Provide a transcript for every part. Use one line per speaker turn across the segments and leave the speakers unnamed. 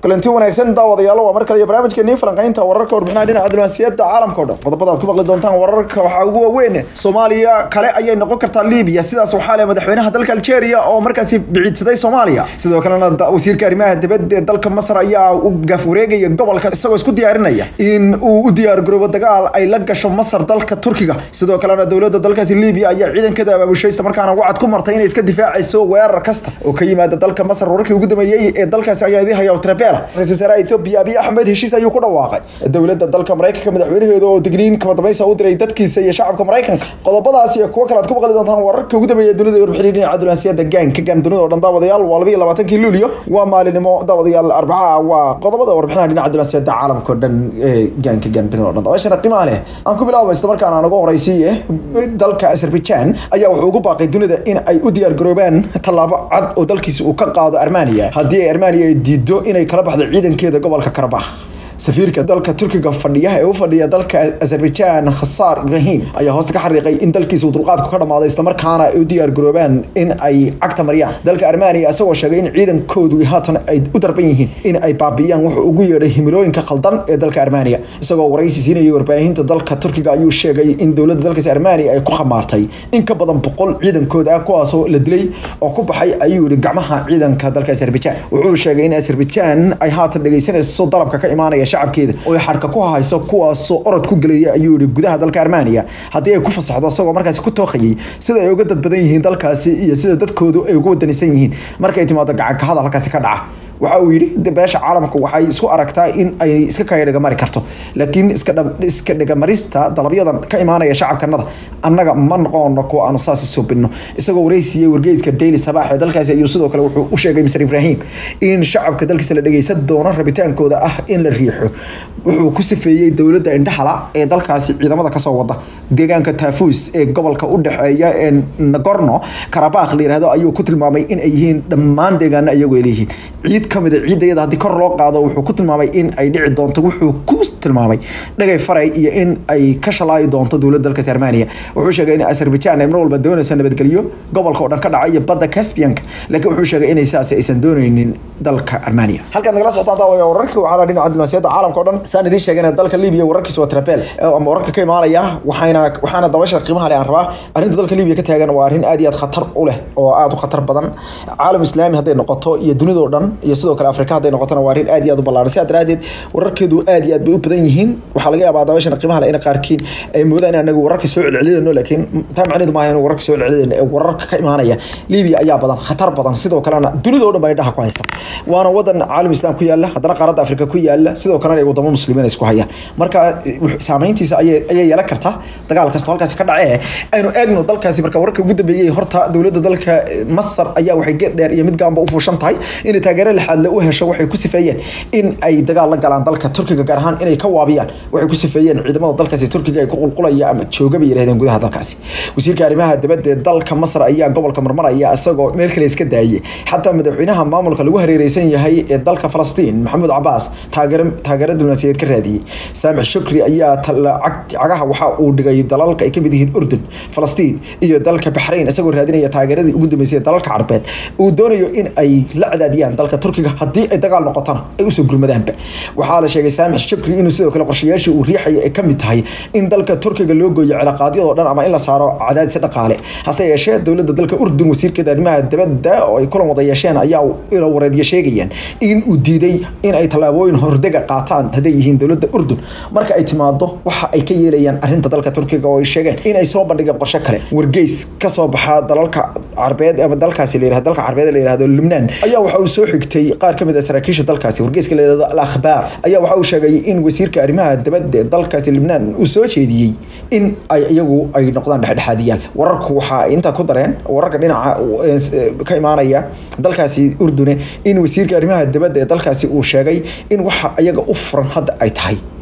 kulanti wanaagsan daawadayaal waa mar kale iyo barnaamijkeennii falanqaynta wararka warbixinaha dhinaca diblomaasiyadda caalamka o dhan qodobada aad ku maqli doontaan wararka waxaa ugu waaweyn soomaaliya kale ayay noqon kartaa libiya sidaas waxaa leh madaxweynaha dalka algeria oo markaasi biciidsaday soomaaliya sidoo kalena wasiirka arrimaha dibadda ee dalka masar ayaa u gaaf wareegaya gobolka isagoo isku diyaarinaya in uu u diyaargaroobo dagaal ay la gasho masar dalka turkiga sidoo kalena dowladda dalkaasi libiya ayaa ciidankeeda abaabushay isla markaana wacad ku martay inay iska difaacayso weerar kasta oo ka yimaada dalka masar wararkii ugu dambeeyey ee dalkaasi ayaa idin haya trabela ra-isul wasaaraha ethoobia abiy axmed heshiis ayuu ku dhawaaqay dowladda dalka maraykanka madaxweynaheeda oo digniin kama dambaysa u diray dadkiisa iyo shacabka maraykanka qodobadaas iyo kuwo kale aad ku maqli doontaan wararka ugu dambeeya dunida iyo warbixinii dhinaca diblomaasiyadda gaanka gaan dunida oo dhan daawadayaal waa labiyo labaatankii luulyo waa maalinimo daawadayaal arbaca waa qodobada warbixinaha dhinaca diblomaasiyadda caalamka oo dhan ee gaanka gaan dunida oo dhan daawashana qiimaha leh aan ku bilaabo isla markaana naga horeysiiye dalka azerbaijan ayaa wuxuu ugu baaqay dunida in ay u diyaargaroobaan tallaabo cad oo dalkiisa uu ka qaado armania haddii ay armania ay diido inay kala baxdo ciidankeeda gobolka karabakh safiirka dalka turkiga fadhiya ee u fadhiya dalka azerbaijan khasaar ibrahim ayaa hoosta ka xariiqay in dalkiisa uu dulqaadku ka dhamaaday islamarkaana ay u diyaargaroobaan in ay cagta mariyaan dalka armania isagoo sheegay in ciidankoodu haatan ay u darban yihiin in ay baabi'iyaan wuxuu ugu yeedhay himilooyinka khaldan ee dalka armania isagoo waraysi siinayay warbaahinta dalka turkiga ayuu sheegay in dowladda dalkaasi armania ay ku khamaartay in ka badan boqol ciidankooda ah kuwaasoo la dilay oo ku baxay ayuu yihi gacmaha ciidanka dalka azerbaijan wuxuu sheegay in azerbaijan ay haatan dhegeysanayso dalabka ka imaanaya shacabkeeda oo xarka ku hayso kuwaasoo orod ku gelaya ayuu yihi gudaha dalka armania haddii ay ku fasaxdo isagoo markaasi ku tooqayay sida ay uga dad badan yihiin dalkaasi iyo sida dadkoodu ay uga wadanisan yihiin markay timaado gacanka hadal halkaasi ka dhaca waxa uu yidhi beesha caalamka waxay isku aragtaa in ay iska kaga dhigamari karto laakiin iska dhigamarista dalabyadan ka imaanaya shacabkanada annaga ma noqono kuwa aanu saasi soobinno isagoo wareysiiyey wargeyska daily sabaax ee dalkaasi ayuu sidoo kale wuxuu u sheegay mr ibrahim in shacabka dalkiisa la dhegeysan doono rabitaankooda ah in la riixo wuxuu ku sifeeyey dowladda indhahala ee dalkaasi ciidamada kasoo wada deegaanka taafuus ee gobolka u dhexeeya ee nagorno karabakh la yihahdo ayuu ku tilmaamay in ay yihiin dhammaan deegaano iyagoo leeyihiin ciid kamid a ciidayada haddii kor loo qaado wuxuu ku tilmaamay in ay dhici doonto wuxuu ku tilmaamay dhagay faray iyo in ay ka shalaayi doonto dowladda dalkaasi armania wuxuu sheegay in azerbaijan ay mar walba doonayso nabadgelyo gobolka oo dhan ka dhaca iyo badda caspianka laakiin wuxuu sheegay inay sidaasi aysan dooneynin dalka armania halkaad nagala socotaan daawaya wararkii waxaa dhinaca diblomaasiyadda caalamka o dhan saan idiin sheegana dalka libiya wararkiisa waa trabel ama wararka ka imaanaya waxayna waxaana dabasha qiimaha leh aan rabaa arrinta dalka libiya ka taagan waa arrin aad iyo aad khatar u leh oo aad u khatar badan caalam islaami hadday noqoto iyo dunidoo dhan iyo sidoo kale afrika hadday noqotona waa arrin aad iyo aad u ballaaran sidaa daraadeed wararkeedu aad iyo aad bay u badan yihiin waxaa laga yaabaa dabashana qiimaha leh in qaarkiin ay moodaan in anagu wararka soo celcelidayno laakiin taa macnaheedu maaha in wararka soo celcelidayno ee wararka ka imaanaya libiya ayaa badan khatar badan sidoo kalena dunidoo dhan bay dhaha ku haysta waana wadan caalam islaam ku yaala haddana qaaradda afrika ku yaala sidoo kalena ay wadamo muslimiin isku hayaan marka saameyntiisa ayay ayay yeelan kartaa dagaal kasta halkaasi ka dhacee aynu eegno dalkaasi marka wararka ugu dambeeyey horta dowladda dalka masar ayaa waxay geed dheer iyo mid gaanba u fuushan tahay inay taageero lixaadle u hesho waxay ku sifeeyeen in ay dagaal la galaan dalka turkiga gaar ahaan inay ka waabiyaan waxay ku sifeeyeen ciidamada dalkaasi turkiga ay ku qulqulaya ama jooga bay yidhahdeen gudaha dalkaasi wasiirka arrimaha dibadda ee dalka masar ayaa gobolka marmaraya isagoo meel kale iska daayay xataa madaxweynaha maamulka lagu hareereysan yahay ee dalka falastiin maxamuud cabaas taageero taageero diblomaasiyadeed ka raadiyey saamix shukri ayaa cagaha waxa uu dhigay dalalka ay kamid yihiin urdun falastiin iyo dalka baxrayn isagoo raadinaya taageeradii ugu dambeysay dalalka carbeed uu doonayo in ay la cadaadiyaan dalka turkiga haddii ay dagaal noqotana ay usoo gurmadaanba waxaa la sheegay saamix shukri inuu sidoo kale qorshayaashii uu riixaya ay kamid tahay in dalka turkiga loo gooyo cilaaqaadyadoo dhan ama in la saaro cadaadis dhaqaale hase yeeshee dowladda dalka urdun wasiirkeeda arrimaha dibadda oo ay kulan wada yeesheen ayaa ilo wareedyo sheegayaan in uu diiday in ay tallaabooyin hordega qaataan hadday yihiin dowladda urdun marka ay timaado waxa ay ka yeelayaan arrinta dalka turkiga oo ay sheegeen in ay soo bandhigeen qorshe kale wargeys kasoo baxa dalalka carbeed ama dalkaasi la yirahdo dalka carbeed la yirahdo Lubnaan ayaa waxa uu soo xigtay qaar kamid ah saraakiisha dalkaasi wargeyska la yirahdo al akhbaar ayaa waxa uu sheegay in wasiirka arrimaha dibadda ee dalkaasi Lubnaan uu soo jeediyey in ay iyagu ay noqdaan dhexdhexaadiyaal wararku waxa ay inta ku dareen wararka dhinaca ka imaanaya dalkaasi urdune in wasiirka arrimaha dibadda ee dalkaasi uu sheegay in waxa iyaga u furan hadda ay tahay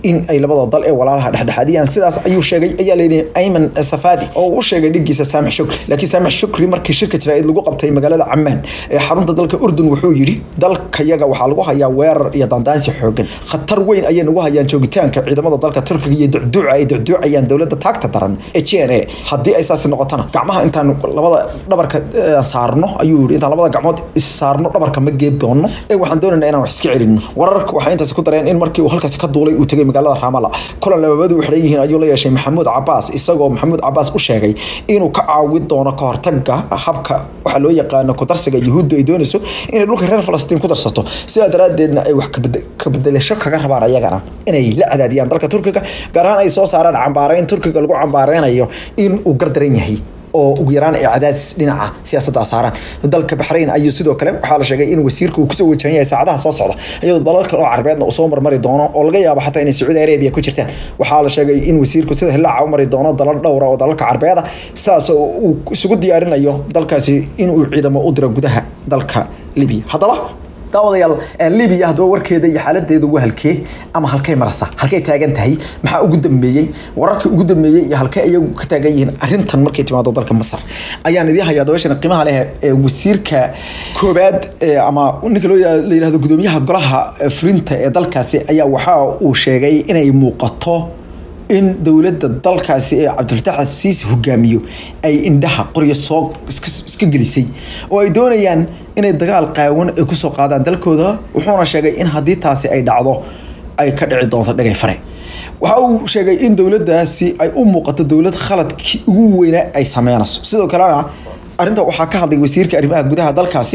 in ay labada dal ee walaalaha dhexdhexaadiyaan sidaas ayuu sheegay ayaa layidhi ayman safadi oo u sheegay dhigiisa saamix shukri laakiin saamix shukri markii shirka jaraa'id lagu qabtay magaalada camaan ee xarunta dalka urdun wuxuu yidhi dalkayaga waxaa lagu hayaa weerar iyo dandaansi xoogan khatar weyn ayay nagu hayaan joogitaanka ciidamada dalka turkiga iyo ducduuca ay ducduucayaan dowladda taagta daran ee g n a haddii ay saasi noqotona gacmaha intaan labada dhabarka saarno ayuu yidhi intaan labada gacmood is saarno dhabarka ma geed doono ee waxaan doonaynaa inaan wax iska celino wararka waxay intaasi ku dareen in markii uu halkaasi ka duulay uu tegay magaalada raamala kulan lababadu u xidhan yihiin ayuu la yeeshay maxamuud cabaas isagoo maxamuud cabaas u sheegay inuu ka caawin doono ka hortaga habka waxaa loo yaqaano kudarsiga yuhuuddu ay doonayso inay dhulka reer falastiin ku darsato sidaa daraaddeedna ay wax kabedelasho kaga rabaan ayagana inay la cadaadiyaan dalka turkiga gaar ahaan ay soo saaraan cambaareyn turkiga lagu cambaareynayo in uu gardaran yahay oo ugu yaraan ay cadaadis dhinaca siyaasadda saaraan dalka baxrayn ayuu sidoo kale waxaa la sheegay in wasiirka uu kusoo wajahan yahay saacadaha soo socda iyadoo dalal kale oo carabeedna uu soo marmari doono oo laga yaabo xataa inay sacuudi arabia ku jirtaan waxaa la sheegay in wasiirku sida hilaaca u mari doono dalal dhowra oo dalalka carabeeda sidaas uu isugu diyaarinayo dalkaasi inuu ciidamo u diro gudaha dalka libiya haddaba daawadayaal libiya haddaba warkeeda iyo xaaladeeda ugu halkee ama halkay marasa halkay taagan tahay maxaa ugu dambeeyey wararkii ugu dambeeyey iyo halkay ayagu ka taagan yihiin arrintan markay timaado dalka masar ayaan idiin hayaa dabashana qiimaha leh ee wasiirka koobaad ama ninka loo la yihahdo gudoomiyaha golaha fulinta ee dalkaasi ayaa waxa uu sheegay inay muuqato in dowladda dalkaasi ee cabdilfataax asiisi hogaamiyo ay indhaha qoryo soo iska gelisay oo ay doonayaan inay dagaal qaawan ay kusoo qaadaan dalkooda wuxuuna sheegay in haddii taasi ay dhacdo ay ka dhici doonto dhagay fare waxa uu sheegay in dowladdaasi ay u muuqato dowlad khaladkii ugu weynaa ay sameynayso sidoo kalena arrinta waxaa ka hadlay wasiirka arrimaha gudaha dalkaasi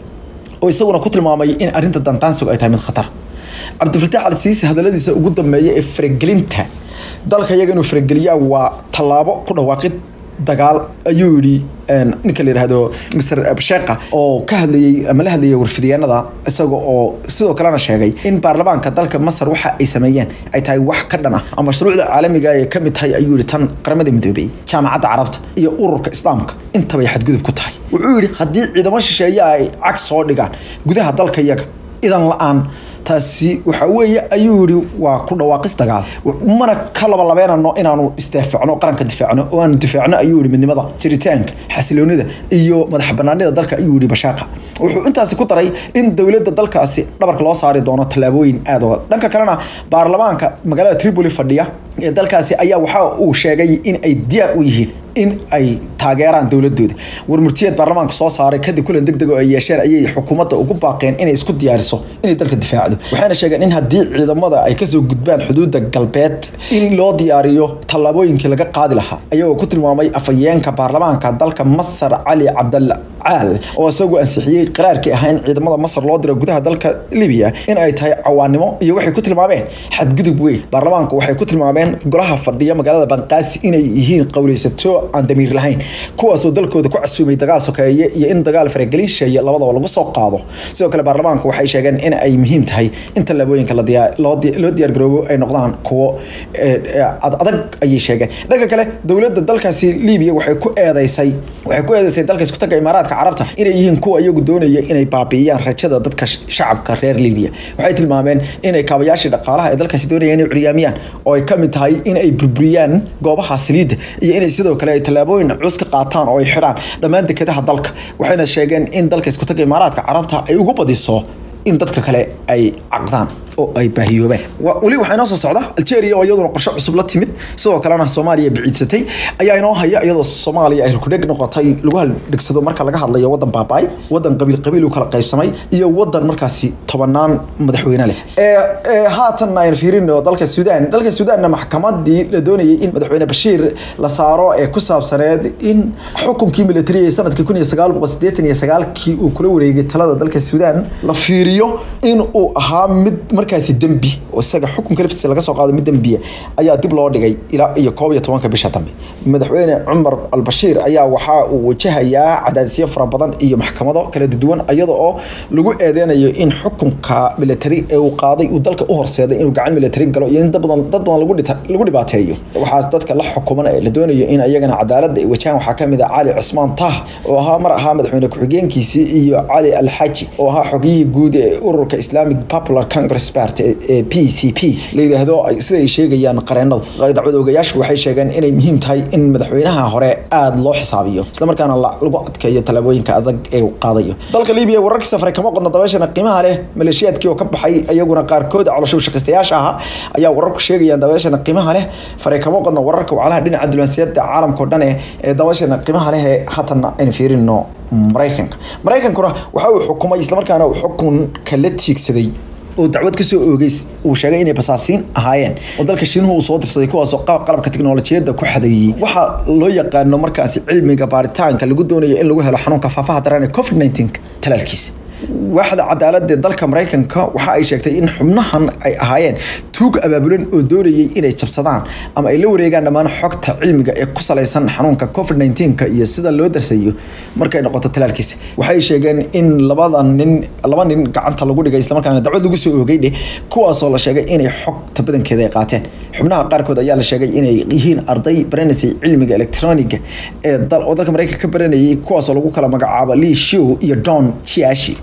oo isaguna ku tilmaamay in arrinta dantaansigu ay tahay mid khatar cabdilfataax al siisi hadaladiisa ugu dambeeya ee faragelinta dalka iyaga inuu farageliyaa waa tallaabo ku dhawaaqid dagaal ayuu yidhi ninka la yidhaahdo mr sheekha oo ka hadlayey ama la hadlayay warfidyaanada isaga oo sidoo kalena sheegay in baarlamaanka dalka masar waxa ay sameeyeen ay tahay wax ka dhan ah ama mashruucda caalamiga ay ka mid tahay ayuu yihi tan qaramada midoobey jaamacadda carabta iyo ururka islaamka intabay xadgudub ku tahay wuxuu yidhi haddii ciidamo shisheeye ay cag soo dhigaan gudaha dalka iyaga idan la-aan taasi waxa weeye ayuu yihi waa ku dhawaaqis dagaal mana ka labalabeynano inaanu isdaafacno qaranka difaacno oo aanu difaacno ayuu yihi midnimada jiritaanka xasiloonida iyo madax banaanida dalka ayuu yihi bashaaqa wuxuu intaasi ku daray in dowladda dalkaasi dhabarka loo saari doono tallaabooyin aad oga dhanka kalena baarlamaanka magaalada tripoli fadhiya ee dalkaasi ayaa waxa uu sheegay in ay diyaar u yihiin in ay taageeraan dowladooda warmurtiyeed baarlamaanka soo saaray kadib kulan deg deg oo ay yeesheen ayay xukuumadda ugu baaqeen inay isku diyaariso inay dalka difaacdo waxayna sheegeen in haddii ciidamada ay kasoo gudbaan xuduudda galbeed in loo diyaariyo tallaabooyinkii laga qaadi lahaa ayagoo ku tilmaamay afhayeenka baarlamaanka dalka masar cali cabdalla caal oo isagu ansixiyey qaraarkii ahaa in ciidamada masar loo diro gudaha dalka libiya in ay tahay cawaanimo iyo waxay ku tilmaameen xadgudub weyn baarlamaanku waxay ku tilmaameen golaha fadhiya magaalada banqaasi inay yihiin qowleysato aan damiir lahayn kuwaasoo dalkooda ku casuumay dagaal sokeeye iyo in dagaal faragelin sheeye labadaba lagu soo qaado sidoo kale baarlamaanku waxay sheegeen in ay muhiim tahay in tallaabooyinka loo diyaargaroobo ay noqdaan kuwo adag ayay sheegeen dhanka kale dowladda dalkaasi libiya waxay ku eedeysay waxay ku eedeysay dalka isku tagga imaaraadka carabta inay yihiin kuwa iyagu doonaya inay baabi'iyaan rajada dadka shacabka reer libiya waxay tilmaameen inay kaabayaashii dhaqaalaha ee dalkaasi doonayaan inay curyaamiyaan oo ay ka mid tahay in ay burburiyaan goobaha saliidda iyo inay sidoo kale ay tallaabooyin culus ka qaataan oo ay xidhaan dhammaan dekedaha dalka waxayna sheegeen in dalka isku tagga imaaraadka carabta ay ugu badiso in dadka kale ay caqdaan oo ay baahiyoobeen weli waxaa inoo soo socda algeria oo iyaduna qorshe cusub la timid sidoo kalena soomaaliya biciidsatay ayaa inoo haya iyadoo soomaaliya ay rukudheg noqotay lagu haldhegsado marka laga hadlayo wadan baabaay wadan qabiil qabiil u kala qaybsamay iyo wadan markaasi tobanaan madaxweyne leh haatan aynu fiirino dalka suudaan dalka suudaanna maxkamadii la doonayay in madaxweyne bashiir la saaro ee ku saabsaneed in xukunkii militariga sanadkii kun iyo sagaal boqol sideetan iyo sagaalkii uu kula wareegay talada dalka suudaan la fiiriyo in uu ahaa mid markaasi dembi oo isaga xukunka laftiisa laga soo qaado mid dembiya ayaa dib loo dhigay ilaa iyo koob iyo tobanka bisha dambe madaxweyne cumar albashiir ayaa waxaa uu wajahayaa cadaadisyo fara badan iyo maxkamado kala duwan iyada oo lagu eedeynayo in xukunka military ee uu qaaday uu dalka u horseeday inuu gacan military galo iyo in dad badan dad badan lagu dhibaateeyo waxaas dadka la xukuman ee la doonayo in ayagana cadaaladda ay wajahaan waxaa kamid ah cali cusmaan tah oo ahaa mar ahaa madaxweyne ku-xigeenkiisii iyo cali alxaji oo ahaa xogiyihii guud ee ururka islamic popular congress expert ee p c p la yidhaahdo sida ay sheegayaan qareenadu dacwad oogayaashu waxay sheegeen inay muhiim tahay in madaxweynaha hore aada loo xisaabiyo islamarkaana lagu adkeeyo tallaabooyinka adag ee uu qaadayo dalka libiya wararkii safray kama qodna dabeeshana qiimaha leh maleeshiyaadkii oo ka baxay iyaguna qaarkood caloosho shaqaystayaasha ahaa ayaa wararku sheegayaan dabeeshana qiimaha leh faray kama qodna wararka wacalaha dhinaca diblomaasiyadda caalamka oo dhan ee dabeeshana qiimaha leh ee haatanna aynu fiirino maraykanka maraykankuna waxa uu xukumay islamarkaana uu xukunka la tiigsaday oo dacwad kasoo oogeys uu sheegay inay basaasiin ahaayeen oo dalka shiinuhu uu soo dirsaday kuwaasoo qalabka tiknolojiyadda ku xadeeyey waxaa loo yaqaano markaasi cilmiga baaritaanka lagu doonayo in lagu helo xanuunka faafaha daran ee covid 19 talaalkiisa waaxda cadaaladda dalka maraykanka waxa ay sheegtay in xubnahan ay ahaayeen tuug abaabulan oo doonayay inay jabsadaan ama ay la wareegaan dhammaan xogta cilmiga ee ku salaysan xanuunka covid 19 iyo sida loo darsayo markay noqoto talaalkiisa waxay sheegeen in labada nin laba nin gacanta lagu dhigay islamarkaana dacwad lagu soo oogay dheh kuwaasoo la sheegay inay xogta badankeeda ay qaateen xubnaha qaarkood ayaa la sheegay inay yihiin arday baranaysay cilmiga electroniga ee oo dalka maraykanka ka baranayay kuwaasoo lagu kala magacaabo lee show iyo don chiashi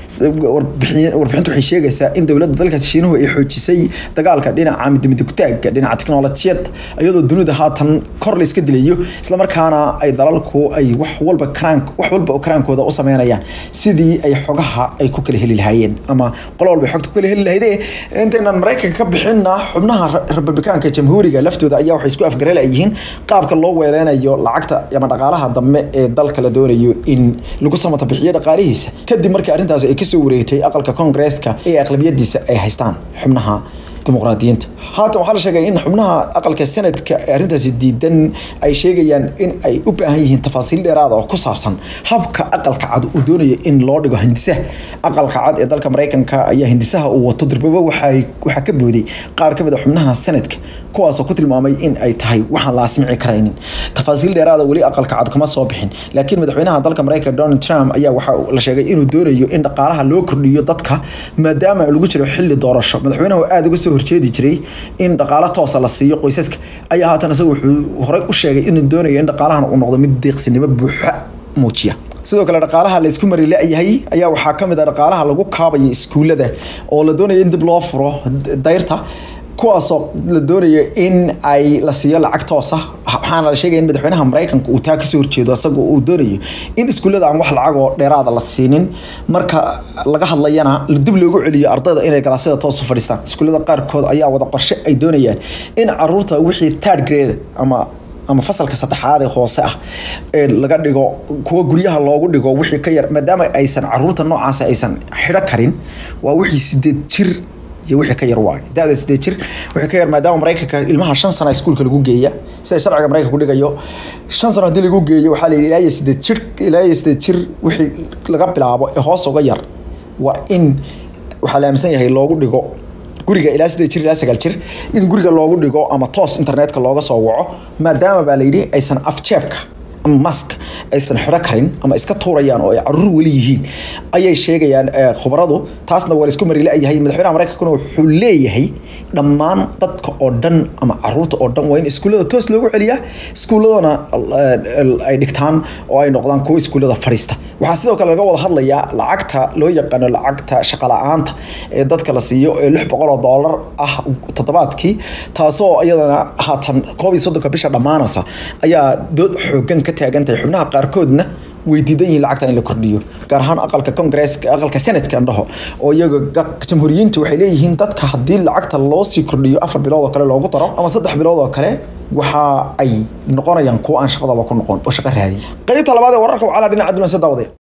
warbixintu waxay sheegaysaa in dowladda dalkaasi shiinuhu ay xoojisay dagaalka dhinaca midmidugtaagga dhinaca tiknolojiyadda iyadoo dunida haatan kor la iska dilayo islamarkaana ay dalalku ay wax walba karaan wax walba oo karaankooda u sameynayaan sidii ay xogaha ay ku kala heli lahaayeen ama qolo walba xogta ku kala heli lahayd intaynan maraykanka ka bixinna xubnaha republikaanka jamhuuriga laftooda ayaa waxay isku afgarel ay yihiin qaabka loo weeleynayo lacagta ama dhaqaalaha dambe ee dalka la doonayo in lagu samata bixiyo dhaqaalihiisa kadib markii arrintaasi ay kasoo wareegtay aqalka koongreeska ee aqlabiyadiisa ay haystaan xubnaha dimuqraadiyiinta haatan waxaa la sheegay in xubnaha aqalka senadka ee arrintaasi diidan ay sheegayaan in ay u baahan yihiin tafaasiil dheeraada oo ku saabsan habka aqalka cad uu doonayo in loo dhigo hindisaha aqalka cad ee dalka maraykanka ayaa hindisaha uu wato durbaba waxaa ka booday qaar ka mid a xubnaha senadka kuwaasoo ku tilmaamay in ay tahay waxaan la asmici karaynin tafaasiil dheeraada weli aqalka cad kama soo bixin laakiin madaxweynaha dalka maraykanka donald trump ayaa waxaa la sheegay inuu doonayo in dhaqaalaha loo kordhiyo dadka maadaama lagu jiro xilli doorasho madaxweynuhu aada uga soo horjeedi jiray in dhaqaalo toosa la siiyo qoysaska ayaa haatan isagu wuxuu horey u sheegay inuu doonayo in dhaqaalahan uu noqdo mid deeqsinimo buuxa muujiya sidoo kale dhaqaalaha la isku mari la-yahay ayaa waxaa ka mid a dhaqaalaha lagu kaabaya iskuullada oo la doonayo in dib loo furo dayrta kuwaasoo la doonayo in ay la siiyo lacag toosa waxaana la sheegaya in madaxweynaha maraykanka uu taa kasoo horjeedo isagoo uu doonayo in iskuullada aan wax lacag oo dheeraada la siinin marka laga hadlayana dib loogu celiyo ardayda inay galaasyada toos u fadhiistaan iskuullada qaarkood ayaa wada qorshe ay doonayaan in caruurta wixii third grade ama ama fasalka saddexaad ee hoose ah ee laga dhigo kuwa guryaha loogu dhigo wixii ka yar maadaama aysan caruurta noocaas aysan xidho karin waa wixii sideed jir iyo wixii ka yar waay da-da sideed jir wixii ka yar maadaama maraykanka ilmaha shan sano iskuulka lagu geeya sida sharciga maraykanka ku dhigayo shan sano haddii lagu geeyo waxaa la yidhi ilaa iyo sideed jir ilaa iyo sideed jir wixii laga bilaabo ee hoos uga yar waa in waxaa la aaminsan yahay loogu dhigo guriga ilaa sideed jir ilaa sagaal jir in guriga loogu dhigo ama toos internetka looga soo waco maadaama baa la yidhi aysan afjeebka ama mask aysan xidho karin ama iska tuurayaan oo ay caruur weli yihiin ayay sheegayaan khubaradu taasna waa laisku mari la-yahay madaxweynaha maraykankuna wuxuu leeyahay dhammaan dadka oo dhan ama caruurta oo dhan waa in iskuullada toos loogu celiyaa iskuulladana ay dhigtaan oo ay noqdaan kuwa iskuullada fadhiista waxaa sidoo kale laga wada hadlayaa lacagta loo yaqaano lacagta shaqala-aanta ee dadka la siiyo ee lix boqol oo doolar ah toddobaadkii taasoo iyadana haatan koob iyo soddonka bisha dhammaanaysa ayaa dood xoogan ka taagan tahay xubnaha qaarkoodna way diidan yihiin lacagta in la kordhiyo gaar ahaan aqalka kongresska aqalka senadka andhaho oo iyaga jamhuuriyiinta waxay leeyihiin dadka haddii lacagta loo sii kordhiyo afar bilood oo kale loogu daro ama saddex bilood oo kale waxa ay noqonayaan kuwa aan shaqadaba ku noqon oo shaqo raadin qaybta labaad ee wararka wacala dhinaca dulansa daawade